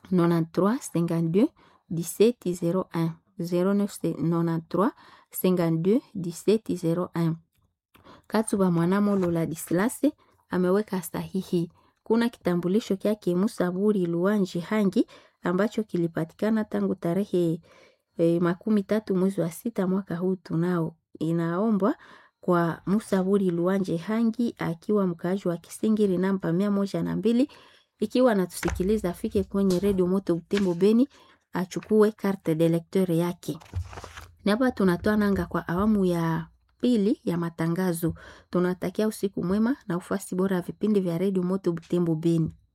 93 52 17 01 0993 52 17 01. Katuba Mwanamolo Ladislase ameweka sahihi. Kuna kitambulisho kyake Musaburi Luanji Hangi ambacho kilipatikana tangu tarehe e, makumi tatu mwezi wa sita mwaka huu tunao. Inaombwa kwa Musaburi Luanje Hangi akiwa mkaaji wa Kisingiri namba mia moja na mbili ikiwa anatusikiliza afike kwenye redio Moto Butembo Beni achukue carte de lecteur yake. Ni hapa tunatoa nanga kwa awamu ya pili ya matangazo. Tunatakia usiku mwema na ufasi bora ya vipindi vya redio Moto Butembo Beni.